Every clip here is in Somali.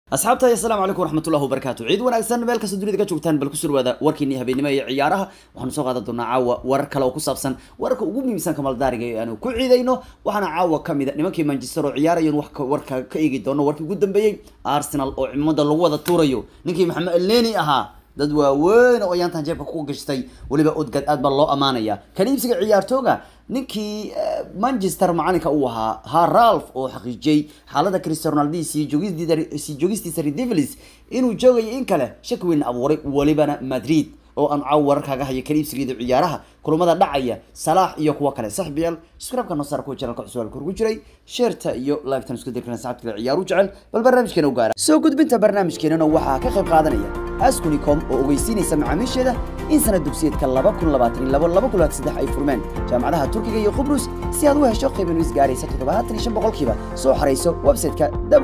asxaabta assalaamu calaykum waraxmatullahi wabarakaatu ciid wanaagsan meel kasta dunida ka joogtaan bal kusoo dhawaada warkiinii habeenimo ee ciyaaraha waxaanu soo qaadan doonaa caawa warar kale oo ku saabsan wararka ugu muhiimsan kamaldaariga ee aanu ku ciidayno waxaana caawa ka mid a nimankii manchester oo ciyaarayan wax warka ka eegi doono warkii ugu dambeeyey arsenal oo cimada lagu wada tuurayo ninkii maxamed elneni ahaa dad waaweyn oo ayaantan jeebka ku gashtay weliba odgad aad baa loo amaanaya kan iibsiga ciyaartooga ninkii manchester macalinka uu ahaa ha ralph oo xaqiijiyey xaalada cristiano ronaldo sii joogistii joogistiisa redevils inuu joogayo in kale shaki weyn abuuray welibana madrid oo aan caaw wararkaaga haya kan iibsigeeda ciyaaraha kulamada dhacaya salaax iyo kuwa kale saxbiyaal subscribe-ka noo saar kuwa channelka cusub halka ugu jiray sheerta iyo live-tan isku dirkana saxabta ciyaaru jecel bal barnaamijkeena u gaara soo gudbinta barnaamijkeenana waxaa ka qayb qaadanaya askunicom oo ogeysiinaysa macaamiisheeda in sanad dugsiyeedka laba kun labaatan iyo labo laba kun labaatan saddex ay furmeen jaamacadaha turkiga iyo qubrus si aad u hesho qiiban is gaaraysa toddobaatan iyo shan boqolkiiba soo xarayso website-ka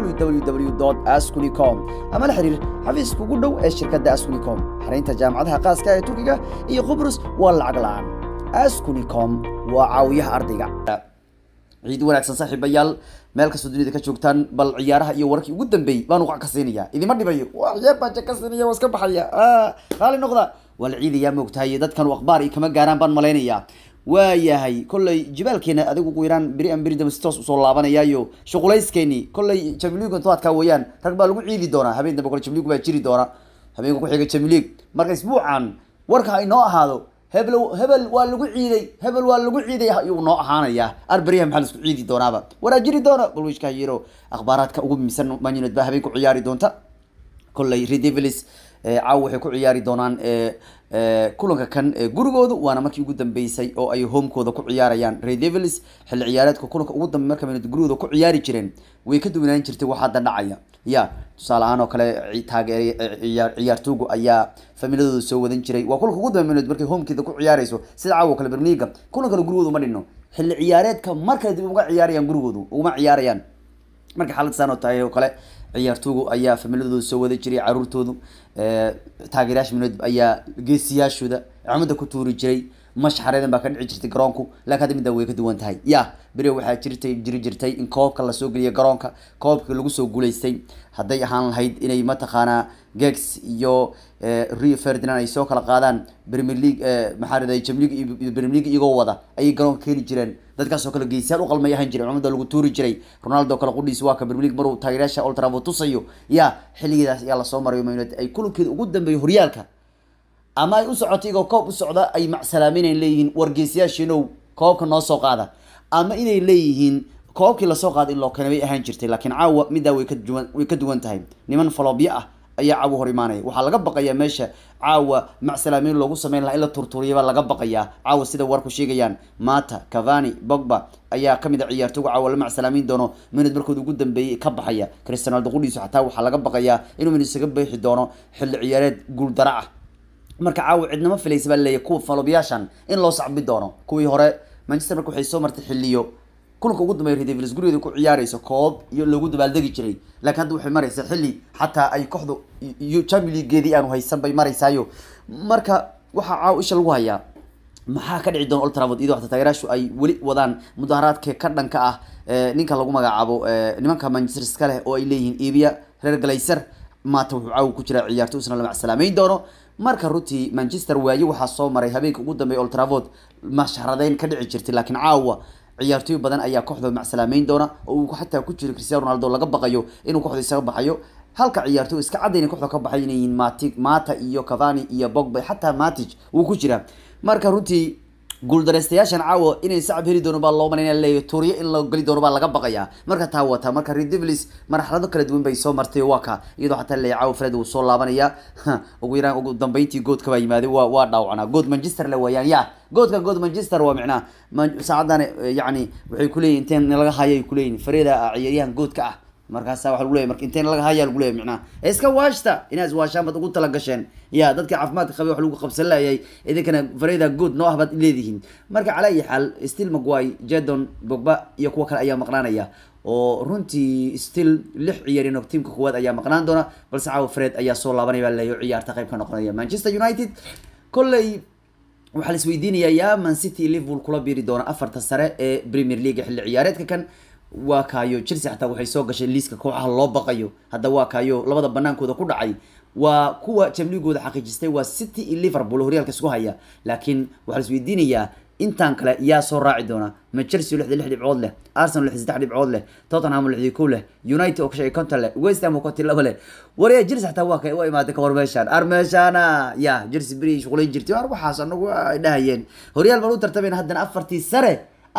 www askunicom ama la xiriir xafiiska ugu dhow ee shirkadda askunicom xaraynta jaamacadaha qaaska ee turkiga iyo qubrus waa lacag la-aan askunicom waa caawiyaha ardayga ciid wanaagsan saaxiibayaal meel kastoo dunida ka joogtaan bal ciyaaraha iyo wararkii ugu dambeeyey baan uqac ka siinaya idima dhibayo waa ciyaar baan ka siinaya waa iska baxaya raali noqda waa la ciidayaa moogtahay dadkan akhbaar iyo kama gaaraan baan malaynayaa waayahay kolley jibaalkeena adigu ugu yaraan beri an beri dambe si toos usoo laabanayaayo shuqulayskeenii kolley jamiligu intoadkaa weeyaan rag baa lagu ciidi doonaa habeen dambe kole jamiligu baa jiri doona habeenka ku xiga jamilig marka isbuucan warka ha inoo ahaado hebel hebel waa lagu ciiday hebel waa lagu ciiday ayuu noo ahaanaya arberiyaha maxaa laisku ciidi doonaaba waraa jiri doona balwishka yiro akhbaaraadka ugu muhiimsan man united baa habeen ku ciyaari doonta kolley redevils caaw waxay ku ciyaari doonaan kulanka kan gurigoodu waana markii ugu dambeysay oo ay homekooda ku ciyaarayaan redevils xilli ciyaareedka kulanka ugu dambe marka man gurigooda ku ciyaari jireen way ka duwanaan jirtay wax hadda dhacaya ya tusaale ahaan oo kale taageer ciyaartoogu ayaa familiadooda soo wadan jiray waa kulanka ugu dambe man markay homekeeda ku ciyaarayso sida caawa o kale berliga kulankana gurigooda uma dhino xilli ciyaareedka markale dib uga ciyaarayaan gurigoodu uguma ciyaarayaan marka xaalad saan oo tahay oo kale ciyaartoogu ayaa familiadooda soo wada jiray caruurtoodu taageerayaasha minod ayaa geesiyaashooda cimada ku tuuri jiray mashxareedan baa ka dhici jirtay garoonku laakin hadda middaa way ka duwan tahay ya beri waxaa jirtay jiri jirtay in koobka lasoo geliya garoonka koobka lagu soo guulaystay hadday ahaan lahayd inay mataqaanaa gex iyo rio ferdinand ay soo kala qaadaan premier league maxaa raday jamlig iyo premier league iyagoo wada ayay garoonka keeni jireen dadkaasoo kale geesiyaal u qalmay ahaan jiray cumada lagu tuuri jiray ronaldo kale qudhiis waa ka premier league maruu taageerayaasha old trafford tusayo ya xilligeedaas ayaa lasoo marayo man united ay kulankeeda ugu dambeeyo horyaalka ama ay u socotay igoo koob u socda ay macsalaaminayn leeyihiin wargeesiyaashiinow koobka noo soo qaada ama inay leeyihiin koobkii lasoo qaada in loo keena bay ahaan jirtay laakiin caawa middaa way kaduwan way ka duwan tahay niman falobyo ah ayaa caawa hor imaanaya waxaa laga baqayaa meesha caawa macsalaamin loogu sameyn lahaa in la turtuuriya baa laga baqayaa caawa sida warku sheegayaan mata cavani bogba ayaa kamid a ciyaartooga caawa la macsalaamin doono minid markooda ugu dambeeyey ka baxaya cristiano ronaldo qudhiisu xataa waxaa laga baqayaa inuu minid isaga beexi doono xilli ciyaareed guuldara ah marka caawa cidnama filaysa baa laleeyahy kuwa falobyaashan in loo sacbi doono kuwii hore manchester marka waxay soo martay xilliyo kulanka ugu dambeeya redevils gurigeeda ku ciyaarayso koob iyo loogu dabaaldegi jiray laakiin hadda waxay maraysaa xilli xataa ay kooxdu iyo champion leagueedii aanu haysan bay maraysaayo marka waxaa caawa isha lagu hayaa maxaa ka dhici doona old trafford iyadoo xataa taageeraashu ay weli wadaan mudaharaadka ka dhanka ah ninka lagu magacaabo nimanka manchester iska leh oo ay leeyihiin iibiya reer galayser maata wuxuu caawa ku jiraa ciyaarto isna la macsalaameyn doono marka runtii manchester waaye waxaa soo maray habeenka ugu dambeeya old trafford masharadeyn ka dhici jirtay laakiin caawa ciyaartooy badan ayaa kooxda macsalaameyn doona oo uu xataa ku jiro cristiano ronaldo laga baqayo inuu kooxda isaga baxayo halka ciyaartooy iska cadayna kooxda ka baxay inay yihiin mati mata iyo cavani iyo bogba xataa matic wuu ku jiraa marka runtii guuldareystayaashan caawa inay sacab heli doono baa loo malayna leeyahy tuuriyo in la geli doono baa laga baqayaa marka taa wata marka redevils marxalado kala duwan bay soo martay waa ka iyadoo xataa leeyahy caawa fred uu soo laabanaya ugu yaraan ugu dambeyntii goodka baa yimaaday waa waa dhaawacnaa good manchester le weeyaan ya goodka good manchester waa micnaa saacadan yacni waxay kuleeyihin inteen laga hayay kuleeyihin fareda ciyaaryahan goodka ah markaasa waa lagu leeyahy marka inteen laga haya lagu leeyahy micnaha iska waashta inaad iswaashaan baad ugu tala gasheen ya dadka caafimaadka qabay wax lagu qabsan laayay idinkana fareda good noo ah baad leedihiin marka calaa ayi xaal still maguay jadon bogba iyo kuwa kale ayaa maqnaanaya oo runtii still lix ciyaarino tiamka koowaad ayaa maqnaan doona balse caawa fred ayaa soo laabanaya baa laleeyahy ciyaarta qayb ka noqonaya manchester united kolley waxaa la isweydiinayaa yaa man city liverpool kula biiri doona afarta sare ee premier league xilli ciyaareedka kan waa kaayo chelsea xataa waxay soo gashay liiska kooxaha loo baqayo hadda waa kaayo labada banaankooda ku dhacay waa kuwa jamligooda xaqiijistay waa city iyo liverpool horyaalka isku haya laakiin waxaa la isweydiinayaa intaan kale yaa soo raaci doona ma chelsea lixda lix dhibcood leh arsenal lix saddex dhibcood leh tottenham lixdii kow leh united oo kashay konton leh west ham oo konti laba leh waryaa chelsea xataa waa kay waa imaaday ka war meeshaan ar meeshaana ya chelsea beri shuqulayn jirtay ar waxaas anagu ay dhahayeen horyaal baan u tartamayna haddana afartii sare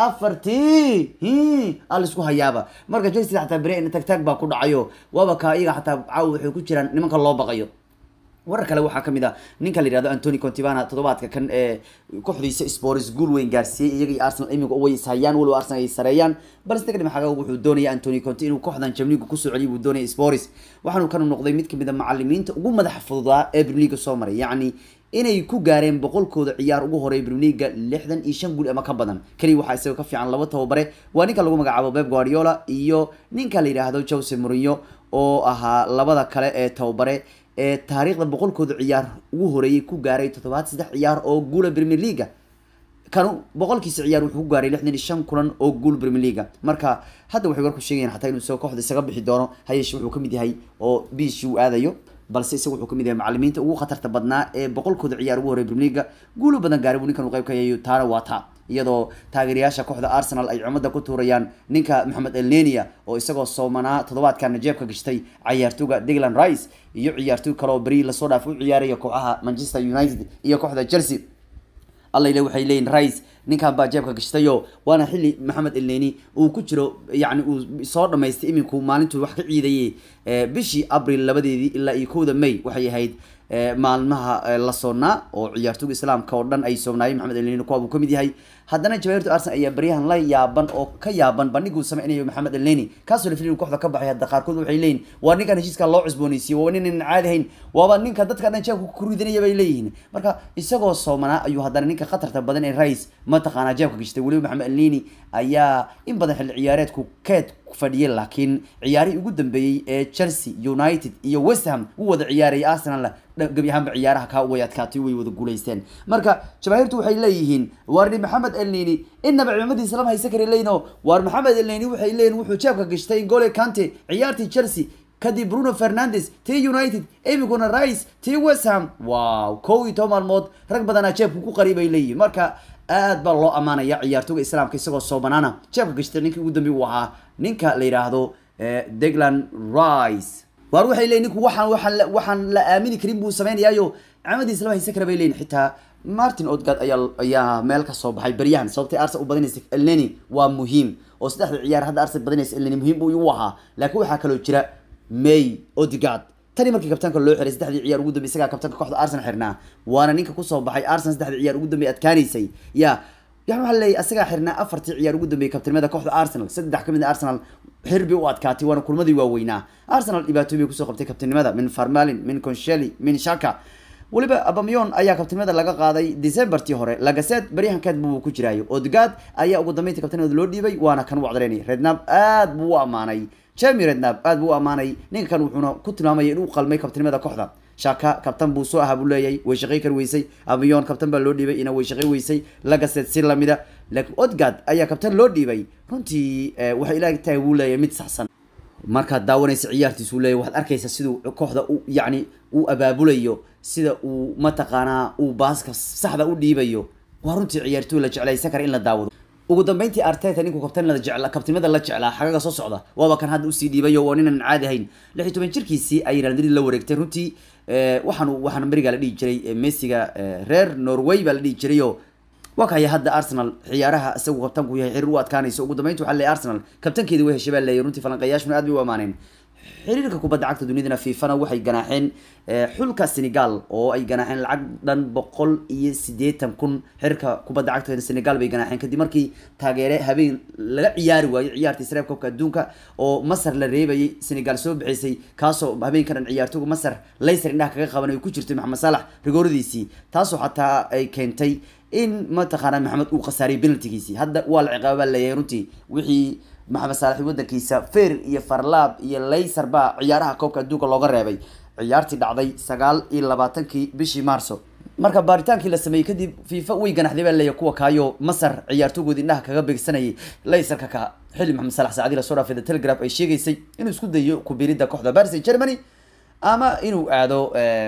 afartii hi aa laisku hayaaba marka chelsea xataa beri in tagtaag baa ku dhacayo waaba ka iyaga xataa caawa waxay ku jiraan nimanka loo baqayo warar kale waxaa kamid ah ninka la yihahdo antony contivana toddobaadka kan ee kooxdiisa spors guul weyn gaarsiiyey iyaga iyo arsenal imiga way ishayaan walow arsenal ay sareeyaan balse dagdhim xaga wuxuu doonaya antony conti inuu kooxdan jamliga kusoo celiyo buu doonaya spors waxaanu kanu noqday mid kamid a macalimiinta ugu madaxa fududaa ee brimiga soo maray yacni inay ku gaareen boqolkooda ciyaar ugu horeey brimiga lixdan iyo shan guul ama ka badan keliya waxaa isaga ka fiican laba tababare waa ninka lagu magacaabo beb guardiola iyo ninka la yidhaahdo jose mourinho oo ahaa labada kale ee tababare ee taariikhda boqolkooda ciyaar ugu horeeyay ku gaaray toddobaad saddex ciyaar oo guula premier leaga kanu boqolkiisa ciyaar wuxuu ku gaaray lixdan iyo shan kulan oo guul premier leaga marka hadda waxay warku sheegayaan xataa inuu isagoo kooxda isaga bixi doono hayeeshe wuxuu kamid yahay oo biishi uu aadayo balse isaga wuxuu kamid yahay macalimiinta ugu khatarta badnaa ee boqolkooda ciyaar ugu horey premier leaga guulo badan gaaray buu ninkan uu qayb ka yahay taana waa taa iyadoo taageerayaasha kooxda arsenal ay cumada ku tuurayaan ninka maxamed elnenia oo isagoo soomanaa toddobaadkana jeebka gashtay cayaartooga digland rice iyo ciyaartooy kale oo beri lasoo dhaaf u ciyaaraya kooxaha manchester united iyo kooxda chelsea allayle waxay leeyihin rice ninkan baa jeebka gashtayo waana xilli maxamed elneni uu ku jiro yani uu soo dhamaystay iminku maalintuu wax ka ciidayay bishii abril labadeedii ilaa iyo kowda may waxay ahayd maalmaha la soonnaa oo ciyaartooga islaamka oo dhan ay soonaayeen maxamed elneni kuwa buu kamid yahay haddana jawaahirtu arsenal ayaa baryahan la yaaban oo ka yaaban bandhiguu sameynayo maxamed elneni kaasoo la filin kooxda ka baxay hadda qaarkood waxay leeyihin waa ninkan heshiiska loo cusbooneysiye waa nin caadi hayn waaba ninka dadka dhan jeebka ku ridanaya bay leeyihiin marka isagoo soomanaa ayuu haddana ninka khatarta badan ee rice mataqaanaa jeebka gashtay weliba maxamed elneni ayaa in badan xilli ciyaareedku keed fadhiyay laakiin ciyaarihii ugu dambeeyey ee chelsea united iyo west ham u wada ciyaarayay arsenal gebi ahaanba ciyaaraha kaa way adkaatay way wada guulaysteen marka jamaahirtu waxay leeyihiin waarni maxamed elneni inaba ciidamadiisa lama haysan kara leeyino waar maxamed elneni waxay leeyihin wuxuu jeebka gashtay gole kante ciyaartii chelsea kadib bruno fernandes tii united imikuna rice tii west ham wow kow iyo toban maalmood rag badanaa jeebka ku qari bay leeyihin marka aad baa loo ammaanaya ciyaartooga islaamka isagoo soo banaana jeebka gashtay ninkii ugu dambeey uu ahaa ninka la yidhaahdo degland rice waar waxay leeyihin ninku waxaan waxaan la waxaan la aamini karin buu sameynayaayo camadiisa lama haysan kara bay leeyihin xitaa martin odgard ayaa ayaa meel ka soo baxay baryahan sababtay arsenal u badanaysa elneni waa muhiim oo saddexda ciyaar hadda arsenal badanaysa elneni muhiim buu u ahaa laakiin waxaa kaloo jira may odgard tani markii kabtaanka loo xiray saddexdii ciyaar ugu dambey isagaa kabtaanka kooxda arsenal xirnaa waana ninka kusoo baxay arsenal saddexdii ciyaar ugu dambey adkaanaysay ya yani waxaa leeyahy asagaa xirnaa afartii ciyaar ugu dambeeyay kabtanimada kooxda arsenal saddex kamid a arsenal xirbi u adkaatay waana kulmadii waaweynaa arsenal dhibaatooyin bay kusoo qabtay kabtanimada min farmalin min consheli min shaka weliba abamyon ayaa kabtanimada laga qaaday decembertii hore lagaseed baryahankeed buu ku jiraayo odgaad ayaa ugu dambeyntii kabtanimada loo dhiibay waana kan u cdareynay rednab aad buu u ammaanay jemi rednab aad buu u ammaanay ninka kan wuxuuna ku tilmaamaya inuu qalmay kabtanimada kooxda shaka kabtan buu soo ahaa buu leeyahay way shaqay kar weysay abamyon kabtan baa loo dhiibay ina way shaqay weysay lagaseed si lamida laakiin odgad ayaa kabtan loo dhiibay runtii waxay ilaahay tahay buu leeyahay mid saxsan markaad daawanaysa ciyaartiisuu leeyahy waxaad arkaysa siduu kooxda u yacni uu abaabulayo sida uu mataqaanaa uu baaska saxda u dhiibayo waa runtii ciyaartooy la jeclaysan kara in la daawado ugu dambeyntii arteta ninkuu kabtanimada jecla kabtanimada la jeclaa xagaga soo socda waaba kan hadda usii dhiibayo waa ninan caadi ahayn lix iyo toban jirkiisii ay real madrid la wareegtay runtii waxaan waxaan berigaa la dhihi jiray messiga reer norway baa la dhihi jirayo waa kaya hadda arsenal ciyaaraha isagu kabtanku yahay xiriir u adkaanayso ugu dambeynta waxaa leeyahy arsenal kabtankeedi way heshay baa leeyahy runtii falanqayaashuna aad bay u amaaneen xiriirka kubadda cagta dunidana fifana waxay ganaaxeen xulka senegal oo ay ganaaxeen lacag dhan boqol iyo siddeetan kun xiriirka kubadda cagta senegal bay ganaaxeen kadib markii taageere habeen laga ciyaari waayey ciyaartii sareeb koobka adduunka oo masar la reebayay senegal soo bixisay kaasoo habeenka dhan ciyaartooga masar layser indhaha kaga qaban ay ku jirtay maxamed saalax rigooradiisii taasoo xataa ay keentay in mataqaana maxamed uu khasaariyay penaltigiisii hadda waa la ciqaaba baa leeyahay runtii wixii maxamed saalax wadankiisa fer iyo farlaab iyo layser baa ciyaaraha koobka adduunka looga reebay ciyaartii dhacday sagaal iyo labaatankii bishii marso marka baaritaankii la sameeyey kadib fifa way ganaxday baa leeyahay kuwa kaayo masar ciyaartoogoodi indhaha kaga beegsanayay layserka ka xilli maxamed salax saacadii lasoo dhaafay the telegraph ay sheegaysay inuu isku dayo kubiridda kooxda paris saint germany ama inuu aado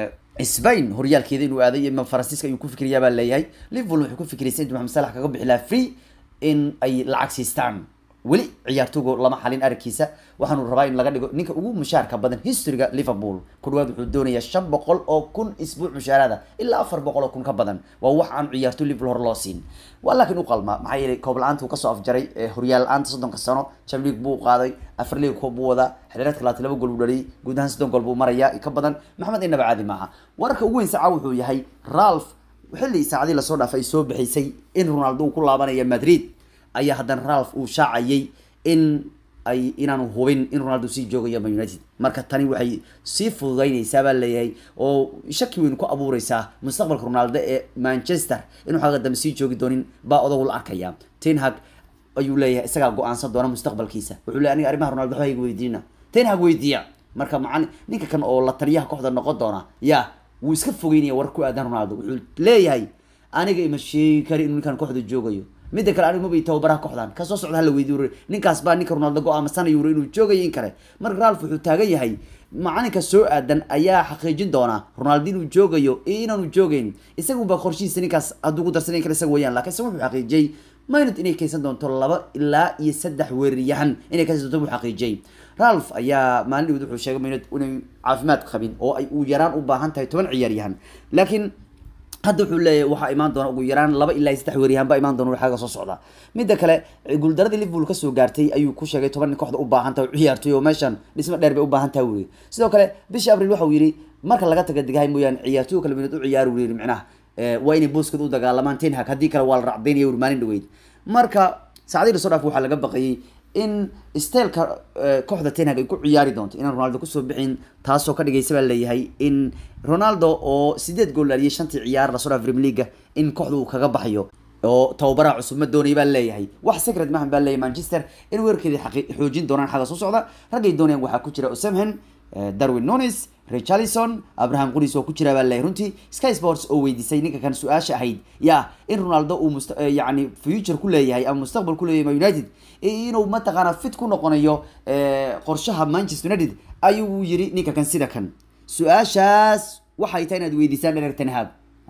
spain horyaalkeeda inuu aaday iyo faransiiska ayuu ku fikriyaa baa leeyahay liverpool wuxuu ku fikraysay intuu maxamed salax kaga bixi lahaa free in ay lacag siistaan weli ciyaartoogo lama xalin aragkiisa waxaanu rabaa in laga dhigo ninka ugu mushaarka badan historyga liverpool ku dhawaad wuxuu doonayaa shan boqol oo kun isbuuc mushaarada ilaa afar boqol oo kun ka badan waa wax aan ciyaarto liverpool hore loo siin waa laakiin u qalma maxaa yeelay koob la-aanta uu kasoo afjaray horyaal la-aanta soddonka sano champions league buu qaaday afar league koob buu wadaa xilireedka labaatan laba gool buu dhaliyay guud ahaan soddon gool buu marayaa ka badan maxamed inaba caadi maaha wararka ugu weyn saca wuxuu yahay ralph xilli saacadii lasoo dhaafay ay soo bixisay in ronaldo uu ku laabanaya madrid ayaa haddana ralph uu shaacayay in ay inaanu hubin in ronaldo sii joogayo man united marka tani waxay sii fududeynaysaa baa leeyahay oo shaki weyn ku abuureysaa mustaqbalka ronaldo ee manchester inuu xagga dambe sii joogi doonin baa odagu la arkaya tenhag ayuu leeyahay isagaa go-aansan doona mustaqbalkiisa wuxuu leeyahy aniga arrimaha ronaldo waxba iga weydiina tenhag weydiiya marka macali ninka kan oo la taliyaha kooxda noqon doona ya wuu iska fogeynaya war ku aadan ronaldo wuxuu leeyahay aniga ima sheegi kari inuu ninkan kooxda joogayo midda kale anigu mabay tababaraha kooxdan kasoo socda hala weydiy uri ninkaas baa ninka ronaldo go-aamasanaya uri inuu joogayo in kale marka ralph wuxuu taagan yahay macalinka soo aadan ayaa xaqiijin doona ronaldo inuu joogayo iyo inaanu joogeyn isagunbaa qorshihiisa ninkaas hadduu ku darsan in kale isaga weyaan lakin isaga wuxuu xaqiijiyey maynad inay kaysan doonto laba ilaa iyo saddex weeraryahan inay kaysan doonto buu xaqiijiyey ralph ayaa maalin wuxuu sheegay maynad inay caafimaad qabin oo ay u yaraan u baahan tahay toban ciyaaryahan laakiin hadda wuxuu leeyahay waxaa imaan doona ugu yaraan laba ilaa saddex weeryahan baa imaan doona xagga soo socda midda kale guuldaradii liverpool kasoo gaartay ayuu ku sheegay toban nin kooxda u baahan tahay ciyaartoy oo meeshan dhismo dheer bay u baahan tahay wuri sidoo kale bishii abril waxa uu yidhi marka laga taga degahay mooyaane ciyaartoy kale minad u ciyaari wuri micnaha waa inay booskooda u dagaalamaan tenhag haddii kale waa la racdaynaya wuri maalin dhaweyd marka saacadii lasoo dhaaf waxaa laga baqayay in stelka kooxda tenhag ay ku ciyaari doonto inaan ronaldo kusoo bixin taasoo ka dhigaysa baa leeyahay in ronaldo oo sideed gool dhaliyay shantii ciyaar lasoo dhaaf premier leaga in kooxda uu kaga baxayo oo tababaraha cusub ma doonaya baa leeyahay wax secret mahan baa leeyahay manchester in weerarkeeda xoojin doonaan xagga soo socda raggay doonayaan waxaa ku jira osamhen darwin nonis richarlison abraham qulis oo ku jira baa leeyahay runtii sky sports oo weydiisay ninka kan su-aasha ahayd ya in ronaldo uu must yani future ku leeyahay ama mustaqbal ku leeyahay ma united inuu mataqaana fit ku noqonayo qorshaha manchester united ayuu yiri ninka kan sida kan su-aashaas waxay tahay inaad weydiisaan dherer tenhag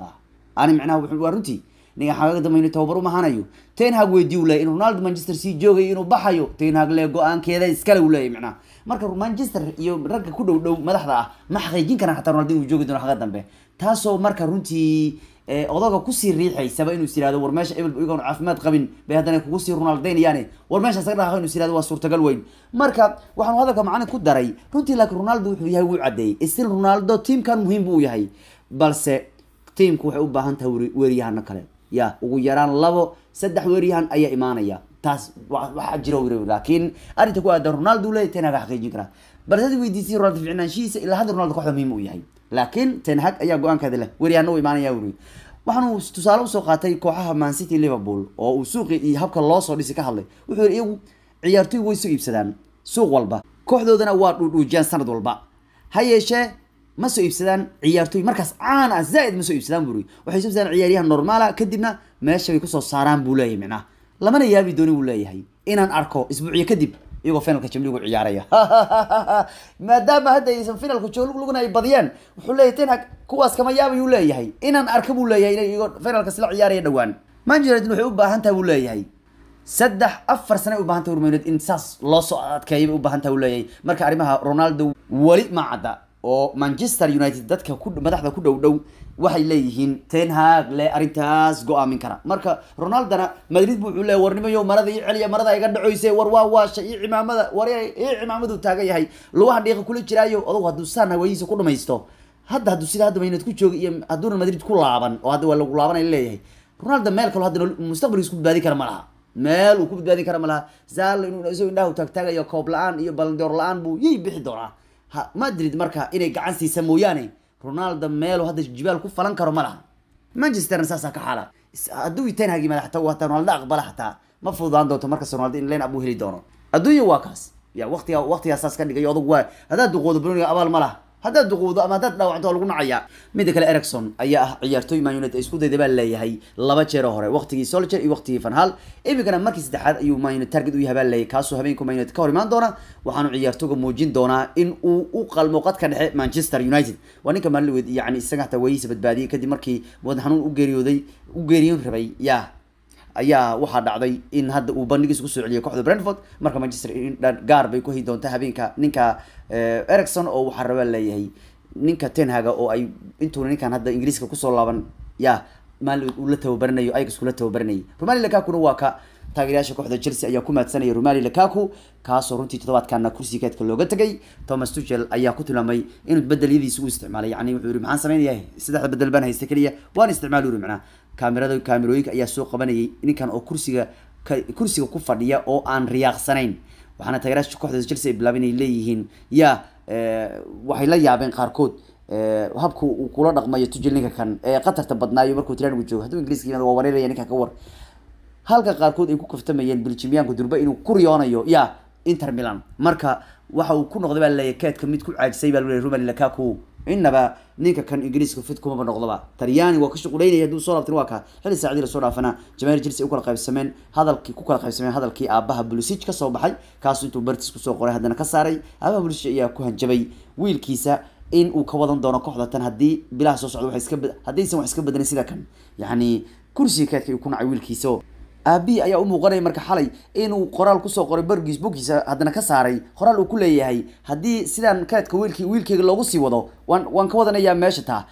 ani micnaha waa runtii ninka xagaga dambe inuu tababar umahanayo tenhag weydiy u leeyahy in ronaldo manchester sii joogayo inuu baxayo tenhag le go-aankeeda iskale uu leeyahy micnaha marka manchester iyo ragga ku dhow dhow madaxda ah ma xaqiijin karaan xataa ronaldo inuu joogi doono xagga dambe taasoo marka runtii odaga kusii riixaysaba inuu is yirahdo war meesha ebel iyagoon caafimaad qabin bay haddana kugu sii ronaldaynayaane war meesha isaga dhaqaaqo inuu is yirahdo waa suurtagal weyn marka waxaanu hadalka macalin ku daray runtii laakiin ronaldo wuxuu yahay wuu caddeeyey still ronaldo tiamkan muhiim buu yahay balse tiamku waxay u baahan tahay weeryahano kale ya ugu yaraan labo saddex weeryahan ayaa imaanaya taas waxaa jira wir laakiin arrinta ku aadan ronaldo leeyahy tenhag xaqiijin karaa balse hadi weydiisay ronaldo ficnaanshihiisa ilaa hadda ronaldo kooxda muhiim uu yahay laakiin tenhag ayaa go-aankeeda leh weryahana u imaanaya wuri waxaanu tusaale usoo qaatay kooxaha mancity liverpool oo uu suuqi iyo habka loo soo dhisay ka hadlay wuxuu yihi iyagu ciyaartoy way soo iibsadaan suuq walba kooxdoodana waa dhuudhuujiyaan sanad walba ha yeeshee ma soo iibsadaan ciyaartoy markaas caan ah zaaid ma soo iibsadaan buri waxay soo iibsadaan ciyaaryahan normaala kadibna meesha bay kusoo saaraan buu leeyahay micnaha lamana yaabi dooni buu leeyahay inaan arko isbuuciyo kadib iyagoo finalka jamligu ciyaaraya maadaama hadda aysan finalka joolugna ay badiyeen wuxuu leeyahay tenhag kuwaas kama yaabayuu leeyahay inaan arka buu leeyahay inay iyagoo finalka sila ciyaaraya dhowaan manchester united waxay u baahan tahay buu leeyahay saddex afar sane u baahan tahay urmaynud in saas loo soo adkeeya bay u baahan tahay uu leeyahay marka arrimaha ronaldo weli ma cadda oo manchester united dadka ku madaxda ku dhow dhow waxay leeyihiin tenhag le arrintaas go-aamin kara marka ronaldona madrid bu wuxuu leeyahy warnimayo marada ii celiya marada iga dhacoyse war waa waasha ii cimaamada war ii cimaamadu taagan yahay lugaha dhiiqa kula jiraayo adugu hadduu saan hawadiisa ku dhamaysto hadda hadduu sida hadda maynad ku jooga iyo hadduuna madrid ku laaban oo hadda waa lagu laabanay leeyahay ronaldo meel kalo hadda mustaqbalkiis ku badbaadin kara ma laha meel uu ku badbaadin kara ma laha zaal inuu isagoo indhaha taagtaagayo koob la-aan iyo balandoor la-aan buu yay bixi doonaa ha madrid marka inay gacan siisa mooyaane ronaldo meelu hadda jibaal ku falan karo ma laha manchesterna saasaa ka xaala hadduu tenhagi madax tago hataa ronaldo aqbala xataa ma fududaan doonto markas ronaldo in line up uu heli doono adduunya waa kaas ya waqtiga waqtigaa saas ka dhigay adugu waa haddaad duqoodo broniga abaal ma laha haddaad duquudo ama haddaad dhaawacdo waa lagu nacayaa midda kale ericson ayaa ah ciyaartooy man united isku dayda baa leeyahay laba jeer oo hore waqtigii soldier iyo waqtigii van hal iminkana markii saddexaad ayuu man united target u yahay baa leeyahay kaasoo habeenku man united ka hor imaan doona waxaanu ciyaartooga muujin doonaa in uu u qalmo qadka dhexe manchester united waa ninka maalin yani isaga hataa waayihiisa badbaadiyey kadib markii wadan xanuun u geeriyooday u geeriyoon rabay yaa ayaa waxaa dhacday in hadda uu bandhigiisa kusoo celiyay kooxda brentford marka manchester gaar bay ku hayi doontaa habeenka ninka ericson oo waxaa rabaa leeyahay ninka tenhaga oo ay intuuna ninkan hadda ingiriiska kusoo laaban ya maalin uu la tababaranayo ayax kula tababaranayay romali lakakuna waa ka taageerayaasha kooxda chelsea ayaa ku maadsanaya romali lakaku kaasoo runtii toddobaadkana kursigeedka looga tegay thomas tuchel ayaa ku tilmaamay inuu bedeliyadiisa u isticmaalay yani wuxuu yihi maxaan sameynaya saddexda bedel baan haysta keliya waan isticmaal uri macnaa kaamirada kaamirooyinka ayaa soo qabanayay ninkan oo kursiga kursiga ku fadhiya oo aan riyaaqsanayn waxaana taageerayaasha kooxda chelsea ay bilaabeen inay leeyihiin ya waxay la yaabeen qaarkood habka uu kula dhaqmayo tujel ninka kan ee qatarta badnaayo markuu tiranigu joogo hadduu ingiriiska yimaado waa wareeraya ninka ka war halka qaarkood ay ku kaftamayeen biljimyaanku durba inuu ku riyoonayo ya inter milan marka waxa uu ku noqday baa leeyahay keedka mid ku caajisay baa leeyahay romali lakaku inaba ninka kan ingiriiska fit kumaba noqdoba talyaani waa ka shuquleynaya hadduu soo laabtin waa ka xilli saacadii lasoo dhaafana jamaahir chelsea ay u kala qaybsameen hadalkii ku kala qaybsameen hadalkii aabaha bulisij kasoo baxay kaasu intuu bartis kusoo qoray haddana ka saaray aabaha bulisij ayaa ku hanjabay wiilkiisa in uu ka wadan doono kooxda tan haddii bilaha soo socda wax iska haddaysan wax iska bedelin sida kan yacni kursiga keedka uu ku nacay wiilkiisa aabihi ayaa u muuqanaya marka xalay inuu qoraal kusoo qoray bargiis bogkiisa haddana ka saaray qoraal uu ku leeyahay haddii sidaan keedka wiilki wiilkeyga loogu sii wado waan waan ka wadanayaa meesha taa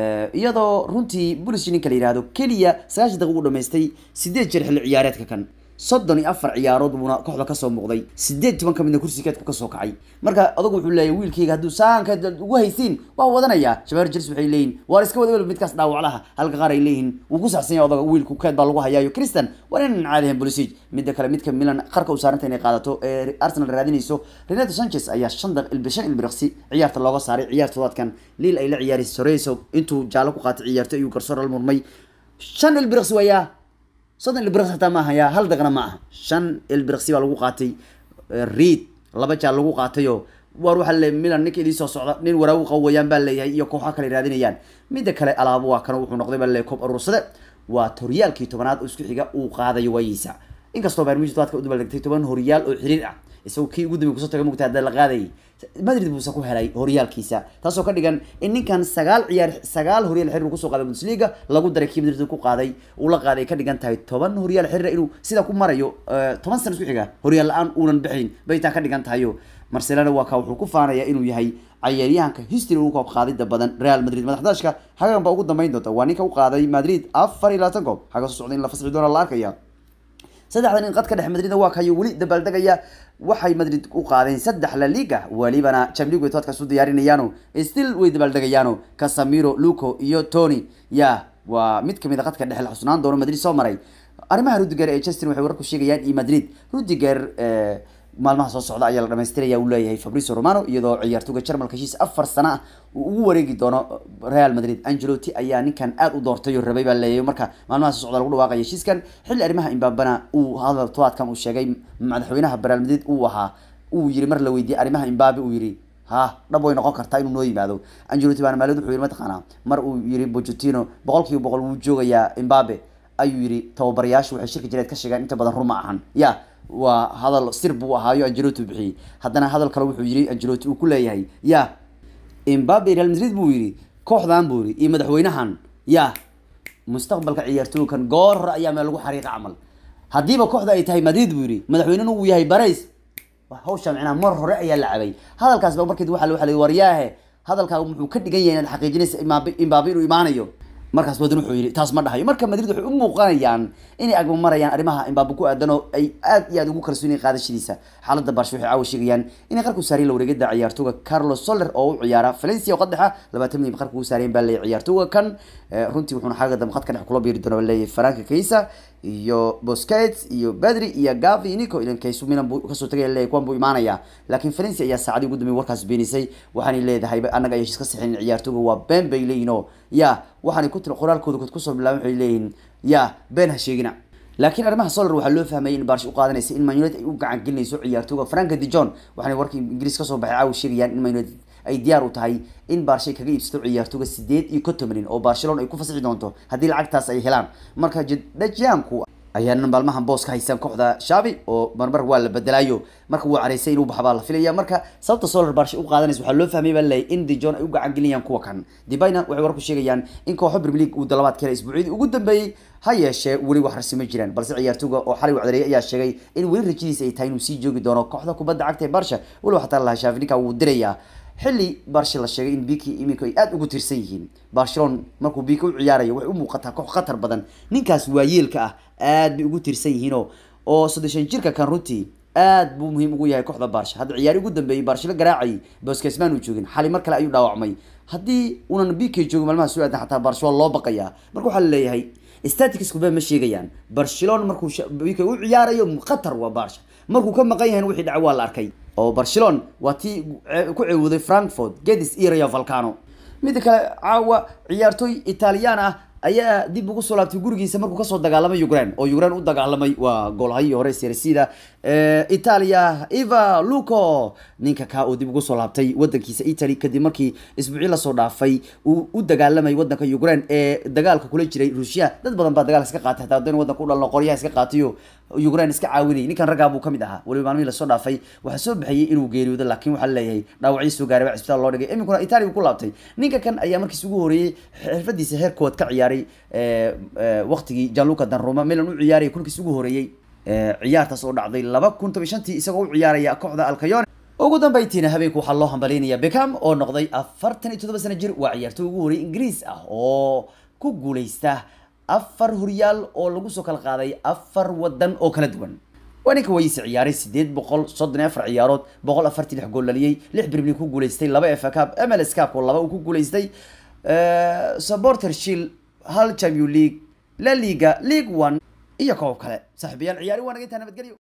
iyadoo runtii bulis ninka la yihahdo keliya sagaashan daqiiq u dhamaystay sideed jeer xilli ciyaareedka kan soddon iyo afar ciyaarood buuna kooxda kasoo muuqday sideed toban ka midna kursi keedku kasoo kacay marka adugu wuxuu leeyahay wiilkeyga hadduu saanka ugu haysiin waa wadanayaa shabaar jels waxay leeyihin waar iska wada midkaas dhaawaclaha halka qaar ay leeyihiin wuu ku saxsan yahay odaga wiilku keed baa lagu hayaayo christian waa inan caadihan bolisig midda kale midka milan qarka u saaranta inay qaadato ee arsenal raadinayso renato sanchez ayaa shan daq shan ilbiriqsi ciyaarta looga saaray ciyaar toddobaadkan liil ay la ciyaaraysa soreso intuu jaallo ku qaatay ciyaarto ayuu garsoor la murmay shan ilbiriqsi wayaa soddon ilbiriqsi hataa ma aha yaa hal daqna ma aha shan ilbiriqsi baa lagu qaatay reid laba jaal lagu qaatayo war waxaa le milan ninka idii soo socda nin waraagu qawayaan baa leeyahay iyo kooxa kale raadinayaan midda kale alaabo waa kana wuxuu noqday baa leeyahay koob aruursade waa horyaalkii tobanaad oo isku xiga uu qaadayo waayiisa inkastoo bayern munich tobaadka u dabaldegtay toban horyaal oo xiriir ah isagoo kii ugu dambeey kusoo taga mugta hadda la qaadayay madrid buuse ku helay horyaalkiisa taasoo ka dhigan in ninkan sagaal ciyaar sagaal horyaal xiriir uu kusoo qaaday bundesliga lagu daray kii madrid ku qaaday uu la qaaday ka dhigan tahay toban horyaal xiriir inuu sida ku marayo toban sano isku xiga horyaal la-aan uunan bixin bay taa ka dhigan tahayo marcelana waa ka wuxuu ku faanaya inuu yahay cayaaryahanka history ugu koob qaadida badan real madrid madaxdaashka xagan baa ugu dambeyn doonta waa ninka u qaaday madrid afar iyo labaatan goob xaga soo socda in la fasixi doona la arkaya saddexdan in qadka dhexe madridna waa kayo weli dabaaldegaya waxay madrid u qaadeen saddex la liga welibana champions league toadkaas u diyaarinayaano still way dabaaldegayaano casamiro luco iyo tony ya waa mid kamid a qadka dhexe la xusnaan doono madrid soo maray arrimaha rudiger ee chester waxay wararku sheegayaan iyo madrid rudiger maalmaha soo socda ayaa la dhamaystiraya uu leeyahay fabricio romano iyadoo ciyaartoyga jarmalka heshiis afar sano ah uu ugu wareegi doono real madrid angelotti ayaa ninkan aad u doortay oo rabay baa leeyahay marka maalmaha soo socda lagu dhawaaqaya heshiiskan xilli arrimaha imbabana uu hadal tobaadkan uu sheegay madaxweynaha real madrid uu ahaa uu yiri mar la weydiiyey arrimaha imbabe uu yiri ha dhab way noqon kartaa inuu noo yimaado angelotti baana maalid wuxuu yiri mataqaanaa mar uu yiri bocetino boqol kiiba boqol wuu joogayaa imbabe ayuu yiri tababarayaashu waxay shirka jireed ka sheegaan inta badan ruma ahan ya waa hadal sir buu ahaayo angelotti bixiyey haddana hadal kale wuxuu yiri angelotti uu ku leeyahay ya imbabe real madrid buu yiri kooxdan buu yiri iyo madaxweynahan ya mustaqbalka ciyaartooykan goor hore ayaa meel lagu xariiqa camal haddiiba kooxda ay tahay madrid buu yiri madaxweynena uu yahay barays hawsha micnaa mar hore ayaa la cabay hadalkaas ba markeed waxa waxa la waryaahe hadalkaa muxuu ka dhigan yahay inaad xaqiijinaysa imaabe imbabe inuu imaanayo markaas wadan wuxuu yidhi taas ma dhahayo marka madrid waxay u muuqanayaan inay agma marayaan arrimaha imbabe ku aadan oo ay aad iyo aad ugu kalsoon yihiin qaadashadiisa xaaladda barsha waxay caawa sheegayaan inay qarku saareen la wareegada ciyaartooga carlos soler oo u ciyaara valencia oo qadaxa labaatan milyan qarku u saareen baa leeyahay ciyaartooga kan runtii wuxuuna xagga dambe khadka dhex kula biiri doona leeyahay franka kaysa iyo bosquets iyo badri iyo gavi nico ilan kaysu milan buu kasoo tagaya leeyahay kuwan buu imaanaya laakiin valencia ayaa saacadii ugu dambeeyay warkaas beenisay waxaanay leedahay annaga ay heshiis ka sixin ciyaartooga waa been bay leeyihin oo ya waxaanay ku tiri qoraalkooda kusoo bilaabeen waxay leeyihin ya been ha sheegina laakiin arrimaha solar waxaa loo fahmayay in barsh u qaadanaysa in man united ay u gacan gelinayso ciyaartooga franka de john waxaanay warkii ingiriis kasoo baxay caawa sheegayaan in man united ay diyaar u tahay in baarshay kaga iibsato ciyaartooga sideed iyo konton milyan oo barcelona ay ku fasixi doonto haddii lacagtaas ay helaan marka dajianku ayaana maalmahan boos ka haysan kooxda shaabi oo marmar waa la bedelaayo marka wuu caraysay inuu baxbaa la filaya marka sababta solar barsha u qaadanaysa waxaa loo fahmay baa leeyahay in dijon ay u gacan gelinayaan kuwa kan dibayna waxay warku sheegayaan in kooxo premier league uu dalabaad ka helay isbuucyadii ugu dambeeyey ha yeeshee weli wax rasmi jiraan balse ciyaartooga oo xalay wacdareeyay ayaa sheegay in weli rajadiisa ay tahay inuu sii joogi doono kooxda kubadda cagta ee barsha weliba xataa lahaa shaafi ninka wuu dirayaa xilli barsha la sheegay in biki iminka ay aada ugu tirsan yihiin barcelona markuu biki u ciyaarayo waxay u muuqataa koox khatar badan ninkaas waayeelka ah aad bay ugu tirsan yihiinoo oo soddeshan jirka kan runtii aad buu muhiim ugu yahay kooxda barsha hadda ciyaari ugu dambeeyey barshalo garaacayay boskesman uu joogin xali mar kale ayuu dhaawacmay haddii unan biki joogin maalmaha soo aadan xataa barsha waa loo baqayaa marka waxaa laleeyahay staticskuba ma sheegayaan barcelona markuu biki u ciyaarayo khatar waa barsha markuu ka maqan yahay wixii dhaca waa la arkay oo barcelona waa tii ku ceewuday frankfort gedis iyo rayo valcano midda kale caawa ciyaartooy italiyaan ah ayaa dib ugu soo laabtay gurigiisa markuu kasoo dagaalamay ukraine oo ukraine u dagaalamay waa goolhayii hore sersida italia eva luco ninka kaa oo dib ugu soo laabtay wadankiisa italy kadib markii isbuucyo lasoo dhaafay uu u dagaalamay wadanka ukraine ee dagaalka kula jiray ruushya dad badan baa dagaalka iska qaatay hataa haddayna wadanka u dhalno qoryaha iska qaatayo ukraine iska caawinayay ninkan raggaa buu kamid ahaa weliba maalmihii lasoo dhaafay waxaa soo baxayay inuu geeriyoodo laakiin waxaa laleeyahay dhaawacyo soo gaaray baa cisbitaal loo dhigay iminkuna italia ku laabtay ninka kan ayaa markiis ugu horeeyey xirfadiisa heer kood ka ciyaaray waqtigii janluca danruma milan u ciyaaraya kulkiis ugu horeeyey ciyaartaas oo dhacday laba kun toban shantii isagoo u ciyaaraya kooxda alcayone ugu dambeyntiina habeenku waxaa loo hambalyaynaya beckham oo noqday afartan iyo toddoba sano jir waa ciyaartooy ugu horreeyay ingiriis ah oo ku guuleysta afar horyaal oo lagu soo kala qaaday afar wadan oo kala duwan waa ninka wayse ciyaaray sideed boqol soddon iyo afar ciyaarood boqol afartii lix gool dhaliyey lix premier ku guuleystay laba fa cup mls cup oo laba uu ku guuleystay supporter shield hal champion league la liga league one iyo koob kale saaxiibayaal ciyaari waa naga intaa nabadgelyo